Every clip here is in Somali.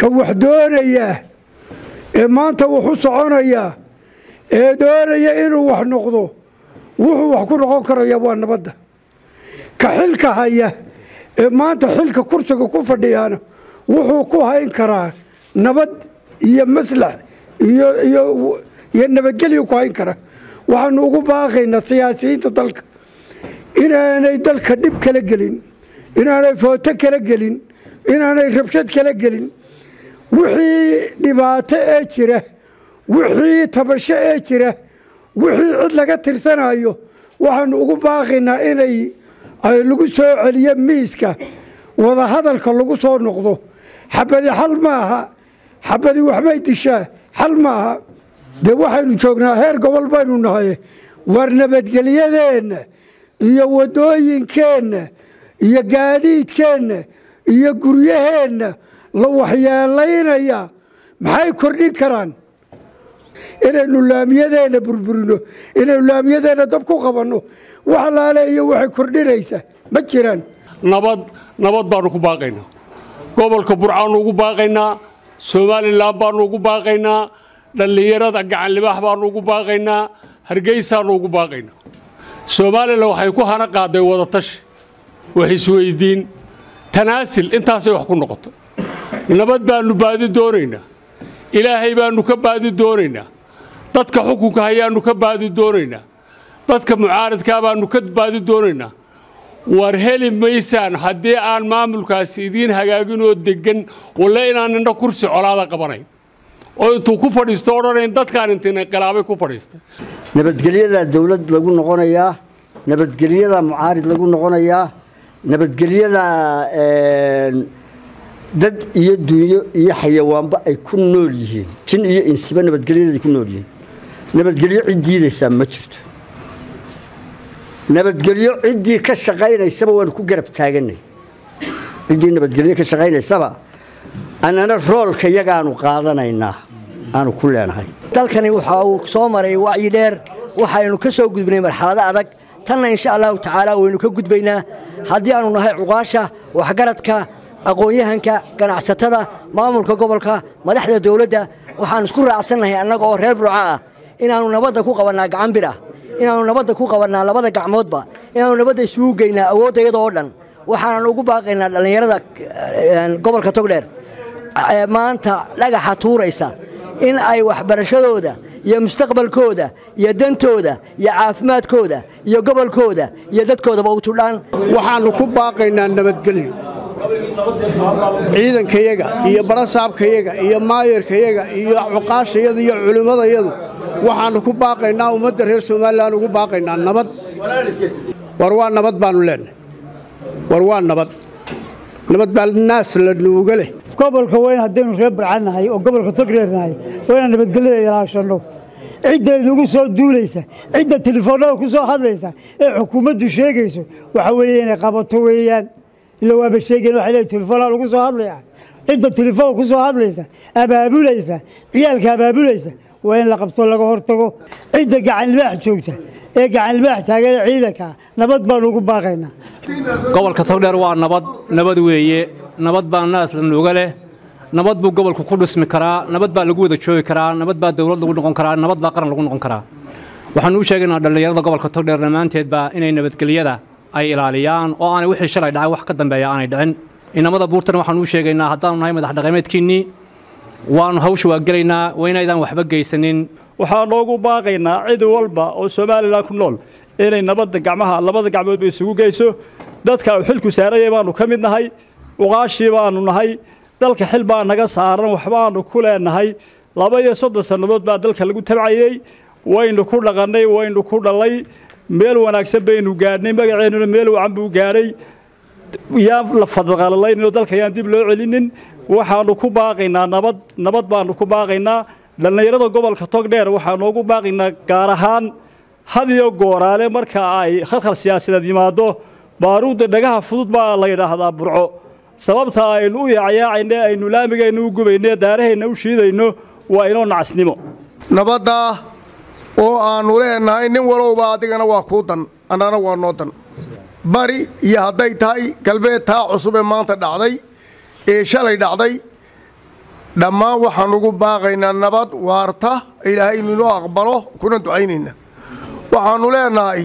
ka wax doonaya ee maanta wuxu soconaya ee doonaya inuu wax noqdo wuxuu wax ku noqon karaya waa nabadda ka xilka haya ee maanta xilka kursiga ku fadhiyaana wuxuu ku hayn karaa nabad iyo maslax iyo iyo iyo nabadgelyo ku hayn kara waxaanu ugu baaqaynaa siyaasiyiinta dalka inaanay dalka dhib kala gelin inaanay footo kala gelin inaanay rabshad kala gelin wixii dhibaato ee jira wixii tabasho ee jira wixii cid laga tirsanayo waxaanu ugu baaqaynaa inay ay lagu soo celiyo miiska wadahadalka lagu soo noqdo xabadi xal maaha xabadi waxbay dishaa xal maaha dee waxaynu joognaa heer gobol baynu nahay waar nabadgelyadeenna iyo wadooyinkeenna iyo gaadiidkeenna iyo guryaheenna la waxyeelaynaya maxay kordhin karaan inaynu laamiyadeenna burburino inaynu laamiyadeenna dab ku qabanno wax laale iyo waxay kordhinaysa ma jiraan nabad nabad baanu ku baaqaynaa gobolka burcaanu ugu baaqaynaa somalilan baanu ugu baaqaynaa dhallinyarada gacanlibaax baanu ugu baaqaynaa hargeysaanu ugu baaqaynaa somalilan waxay ku hana qaaday wadatashi wax isweydiin tanaasil intaasay wax ku noqoto nabad baanu baadi doonaynaa ilaahay baanu ka baadi doonaynaa dadka xukunka hayaanu ka baadi doonaynaa dadka mucaaradkaa baanu ka baadi doonaynaa war heli maysaan haddii aan maamulkaasi idiin hagaagin oo deggan walle inaan indho kursi colaada qabanayn oo intuu ku fadhiisto odhanayn dadkaan intiin inqilaabay ku fadhiistay nabadgelyadaa dawlad lagu noqonayaa nabadgelyadaa mucaarid lagu noqonayaa nabadgelyadaa dad iyo dunyo iyo xayawaanba ay ku nool yihiin jin iyo insiba nabadgelyaday ku nool yihiin nabadgelyo cid diidaysaa ma jirto nabadgelyo ciddii ka shaqaynaysaba waanu ku garab taaganay ciddii nabadgelyo ka shaqaynaysaba annana roolka yagaanu qaadanaynaa aanu ku leenahay dalkani waxa uu soo maray wacyi dheer waxaynu ka soo gudbinay marxalado adag tanna insha allahu tacaala waynu ka gudbaynaa haddii aanu nahay cuqaasha waxgaradka aqoon-yahanka ganacsatada maamulka gobolka madaxda dowladda waxaan isku raacsannahay annaga oo reer burca ah inaannu nabadda ku qabannaa gacan bir ah inaannu nabadda ku qabannaa labada gacmoodba inaannu nabadda isugu geynaa awoodda iyada oo dhan waxaanan ugu baaqaynaa dhallinyarada gobolka togdheer maanta dhagaxa tuuraysa in ay waxbarashadooda iyo mustaqbalkooda iyo dantooda iyo caafimaadkooda iyo gobolkooda iyo dadkoodaba u tudhaan waxaannu ku baaqaynaa nabadgelyo ciidankayaga iyo barasaabkayaga iyo maayarkayaga iyo cuqaashayada iyo culimmadayadu waxaannu ku baaqaynaa ummadda reer somalilan ugu baaqaynaa nabad war waa nabad baannu leenahay war waa nabad nabad baa naas la nuuga leh gobolka weyn haddaynu reer barcannahay oo gobolka togreernahay waa inaan nabadgelyada ilaashanno cidda inagu soo duulaysa cidda telefoonnada ku soo hadlaysa ee xukuumaddu sheegayso waxa weeye inay qabato weeyaan ila waaba sheegeen waxay leeyihin telefoonaa lagu soo hadlaya cidda telefoon ku soo hadlaysa abaabulaysa ciyaalka abaabulaysa waa in la qabto laga hortago cidda gacanlibaax joogta ee gacanlibaax taageera ciidanka nabad baanu ugu baaqaynaa gobolka togdheer waa nabad nabad weeye nabad baa naas la nuuga leh nabad buu gobolku ku dhismi karaa nabad baa lagu wada joogi karaa nabad baa dowlad lagu noqon karaa nabad baa qaran lagu noqon karaa waxaanu u sheegaynaa dhallinyarada gobolka togdheer dhammaanteedba inay nabadgelyada ay ilaaliyaan oo aanay wixii shalay dhacay wax ka dambeeya aanay dhicin inamada buurtana waxaanu u sheegaynaa haddaanu nahay madax dhaqameedkiinnii waanu hawsha waa gelaynaa waa inaydaan waxba geysanin waxaa noogu baaqaynaa cid walba oo somalilan ku nool inay nabadda gacmaha labada gacmoodba isugu geyso dadka uu xilku saarayay baanu ka mid nahay uqaashii baanu nahay dalka xil baa naga saaran waxbaanu ku leenahay laba iyo soddon sannadood baa dalka lagu tabcayey waynu ku dhaqannay waynu ku dhallay meel wanaagsan baynu gaadhnay magaceennuna meel wacan buu gaadhay yaan la fadqalalayninoo dalka yaan dib loo celinin waxaanu ku baaqaynaa nabad nabad baanu ku baaqaynaa dhallinyarada gobolka togdheer waxaanu ugu baaqaynaa gaar ahaan had iyo gooraale marka ay khalkhal siyaasadeed yimaado baaruudda dhagaha fudud baa la yidhaahdaa burco sababta aynu u yaacyaacayne aynu laamigaynu u gubayne daarahayna u shiidayno waa inoo nacasnimo nabaddaa oo aannu leenahay nin walowba adigana waa kuu dan annana waa noo dan bari iyo hadday tahay galbeed taa cusub ee maanta dhacday ee shalay dhacday dhammaan waxaan ugu baaqaynaa nabad waarta ilaahay inuu aqbalo kuna ducaynayna waxaannu leenahay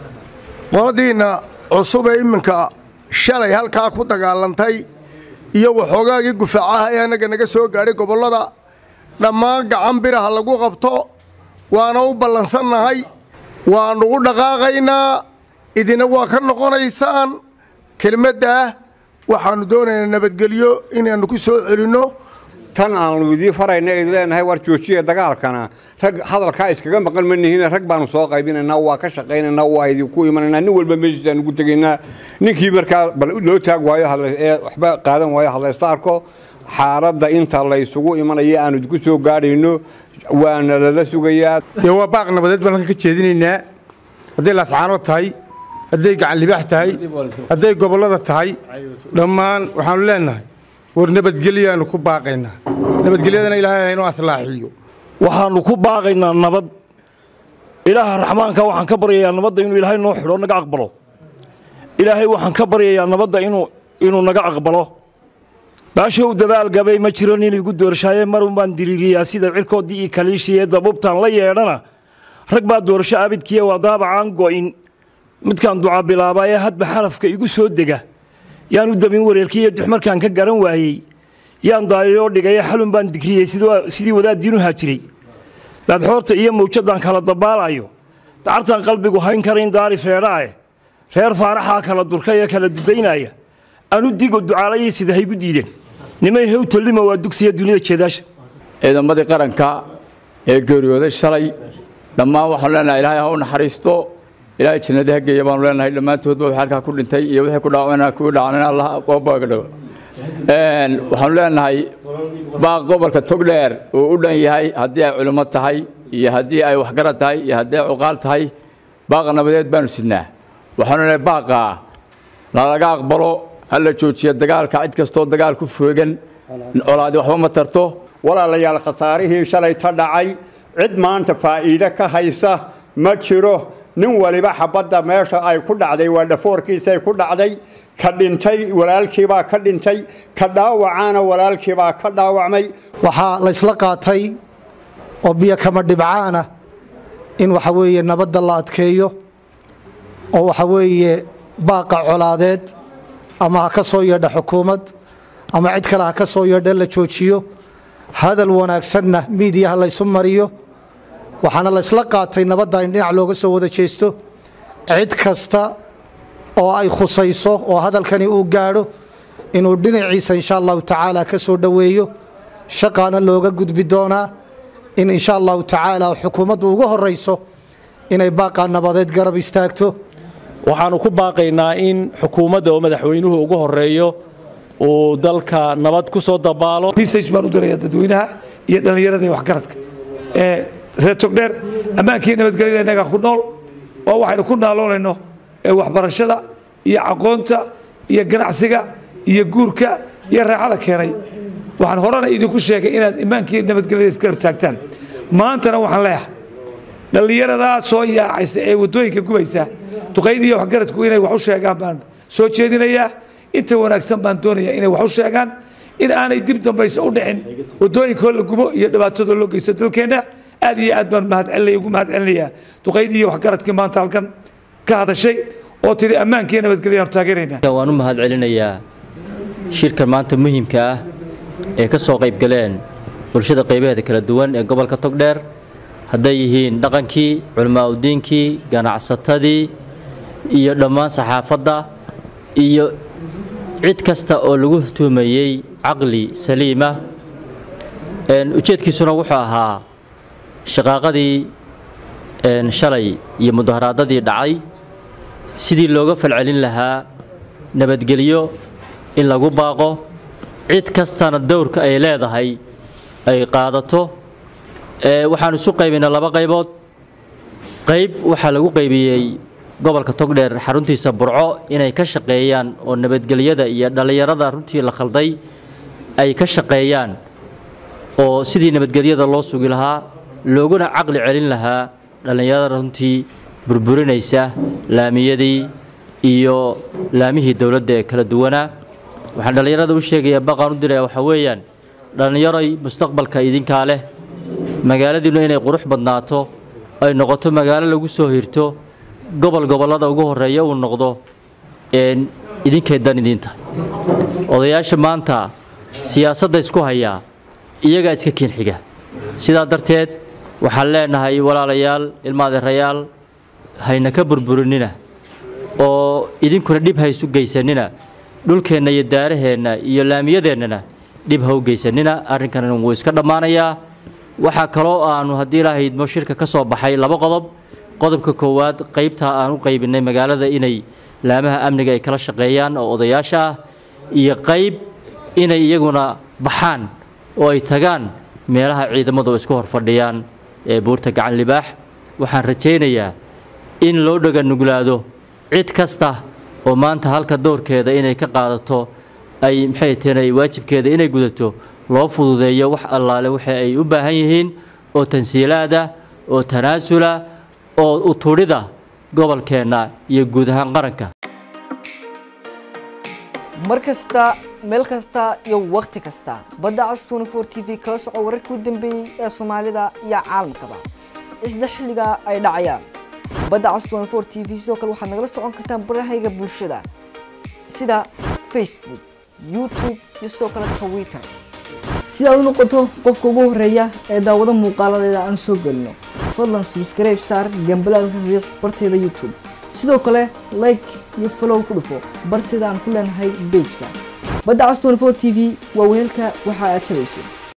qoladiinna cusub ee iminka shalay halkaa ku dagaalantay iyo waxoogaagii gufaacaha ee annaga naga soo gaadhay gobollada dhammaan gacan biraha lagu qabto waana u ballansannahay waannu u dhaqaaqaynaa idina waa ka noqonaysaan kelmaddaah waxaannu doonaynaa nabadgelyo inaannu ku soo celinno tan aanu idiin farayna idin leenahay war joojiya dagaalkana rag hadalkaa iskaga maqan ma nihiin rag baanu soo qaybinaynaa waa ka shaqaynaynaa waa idinku imanaynaa nin walba meeshiisaan ugu tegaynaa ninkii markaa bal loo taag waayo ee waxba qaadan waayo hadlaysta arko xaaladda inta laysugu imanaya aanu idinku soo gaadhayno waana lala sugayaa dee waa baaq nabadeed baan halkan ka jeedinaynaa hadday laascaanood tahay hadday gacan libaax tahay hadday gobollada tahay dhammaan waxaannu leenahay war nabadgelyaanu ku baaqaynaa nabadgelyadana ilaahay haynoo aslaaxiyo waxaannu ku baaqaynaa nabad ilaaha raxmaanka waxaan ka baryayaa nabadda inuu ilaahay noo xidho naga aqbalo ilaahay waxaan ka baryayaa nabadda inuu inuu naga aqbalo baashow dadaal gabay ma jiro nin igu doorshaaye marun baan diriiriyaa sida cirkoodii iyo kaliishii ee dabubtaan la yeedhana rag baa doorasho abidkiiya waa daabacaan go'in midkaan duca bilaabaa ee hadba xarafka igu soo dega yaan u dabin wareerkii iyo duxmarkaan ka garan waayey yaan daayoo dhigaye xalun baan digriyey sidii wadaaddiinu haajiray daadxoorta iyo mawjadaan kala dabaalayo dacartaan qalbigu hayn karayn daari feedhaae reer faaraxaa kala durka ee kala dudaynaya anu digo ducaalayay sida haygu diideen nimay hew tallima waa dugsiya dunida jeedaasha ciidamadii qaranka ee geeriyooday shalay dhammaan waxaanu leenahay ilaahay ha u naxariisto ilaahay jannada ha geeya baanu leenahay dhammaantoodba wax halkaa ku dhintay iyo wixii ku dhaawacna kuwii dhacnayna allah oobaga dhawo waxaanu leenahay baaq gobolka togdheer uu u dhan yahay haddii ay culimo tahay iyo haddii ay waxgarad tahay iyo haddii ay cuqaal tahay baaqa nabadeed baanu sidnaa waxaanu leenahay baaqaa lalaga aqbalo hala joojiya dagaalka cid kastoo dagaal ku foogan colaadi waxba ma tarto walaalayaal khasaarihii shalay ta dhacay cid maanta faa'iide ka haysa ma jiro nin waliba xabadda meesha ay ku dhacday waa dhafoorkiisay ku dhacday ka dhintay walaalkiibaa ka dhintay ka dhaawacaana walaalkiibaa ka dhaawacmay waxaa la ysla qaatay oo biyo kama dhibcaana in waxa weeye nabadda la adkeeyo oo waxa weeye baaqa colaadeed ama ha ka soo yeedha xukuumad ama cid kale ha ka soo yeedha la joojiyo hadal wanaagsanna miidiyaha laysu mariyo waxaana la ysla qaatay nabadda in dhinac looga soo wada jeesto cid kasta oo ay khusayso oo hadalkani uu gaadho inuu dhinaciisa insha allahu tacaala ka soo dhoweeyo shaqaana looga gudbi doonaa in insha allahu tacaala xukuumaddu ugu horayso inay baaqaa nabadeed garab istaagto waxaannu ku baaqaynaa in xukuumadda oo madaxweynuhu ugu horeeyo uu dalka nabad ku soo dabaalo message baan u dirayaa dadweynaha iyo dhallinyarada iyo waxgaradka ee reer togdheer ammaankii nabadgelyada innaga ku nool oo waxaynu ku naaloonayno ee waxbarashada iyo aqoonta iyo ganacsiga iyo guurka iyo raaxada keenay waxaan horena idinku sheegay inaad immaankii nabadgelyada isgarab taagtaan maantana waxaan leeyahay dhallinyaradaa soo yaacaysa ee waddooyinka gubaysa duqayd iyo waxgaradku inay wax u sheegaan baan soo jeedinayaa inta wanaagsan baan doonayaa inay wax u sheegaan in aanay dib dambayso u dhicin waddooyinkoo la gubo iyo dhibaatadoo loo geysto dalkeenna aad iyo aad baan mahadcelinaya ugu mahadcelinayaa duqayd iyo waxgaradkii maanta halkan ka hadashay oo tidhi ammaankii nabadgelyaanu taageeraynaa waan u mahadcelinayaa shirkan maanta muhiimka ah ee ka soo qayb galeen bulshada qaybaheeda kala duwan ee gobolka togdheer hadday yihiin dhaqankii culimaauddiinkii ganacsatadii iyo dhammaan saxaafadda iyo cid kasta oo lagu tuhmayey caqli saliima ujeedkiisuna wuxuu ahaa shaqaaqadii shalay iyo mudaharaadadii dhacay sidii looga falcelin lahaa nabadgelyo in lagu baaqo cid kastana dowrka ay leedahay ay qaadato waxaan isu qaybaynaa laba qaybood qayb waxaa lagu qaybiyey gobolka togdheer xaruntiisa burco inay ka shaqeeyaan oo nabadgelyada iyo dhallinyarada runtii la khalday ay ka shaqeeyaan oo sidii nabadgelyada loo sugi lahaa looguna caqli celin lahaa dhallinyarada runtii burburinaysa laamiyadii iyo laamihii dowladda ee kala duwanaa waxaan dhallinyarada u sheegayaa baqaan u diraya waxaa weeyaan dhallinyaroy mustaqbalka idinkaa leh magaaladiinnu inay qurux badnaato ay noqoto magaalo lagu soo hirto gobol gobollada ugu horreeya uu noqdo een idinkay dan idiin tahay odayaasha maanta siyaasadda isku hayaa iyagaa iska kiin xiga sidaa darteed waxaan leenahay walaalayaal ilmaadeerayaal hayna ka burburinina oo idinkuna dhib ha isu geysanina dhulkeenna iyo daaraheenna iyo laamiyadeennana dhib ha u geysanina arrinkan wuu iska dhammaanayaa waxaa kaloo aanu haddii ilaahay idmo shirka ka soo baxay laba qodob qodobka koowaad qaybta aan u qaybinay magaalada inay laamaha amniga ay kala shaqeeyaan oo odayaasha ah iyo qayb inay iyaguna baxaan oo ay tagaan meelaha ciidamadu isku hor fadhiyaan ee buurta gacan libaax waxaan rajaynayaa in loo dhaganuglaado cid kasta oo maanta halka doorkeeda inay ka qaadato ay maxay tahay waajibkeeda inay gudato loo fududeeyo wax allaale waxa ay u baahan yihiin oo tansiilaada oo tanaasula oo utudhida gobolkeenna iyo guud ahaan qaranka mar kasta meel kasta iyo wakhti kasta badda cas 24 t v kala soco wararkii u dambeeyey ee soomaalida iyo caalamkaba isla xilliga ay dhacayaan badda cas 24 t v sidoo kale waxaad nagala socon kartaan barahayga bulshada sida facebook youtube iyo sidoo kale twitter si aad u noqoto qofka ugu horeeya ee daawado muuqaaladeeda aan soo gelino fadlan subscribe saar gambalaalka riiq barteeda youtube sidoo kale like iyo follow ku dhufo barteeda aan ku leenahay pageka badda cas 24 t v waa weelka waxa aad tabayso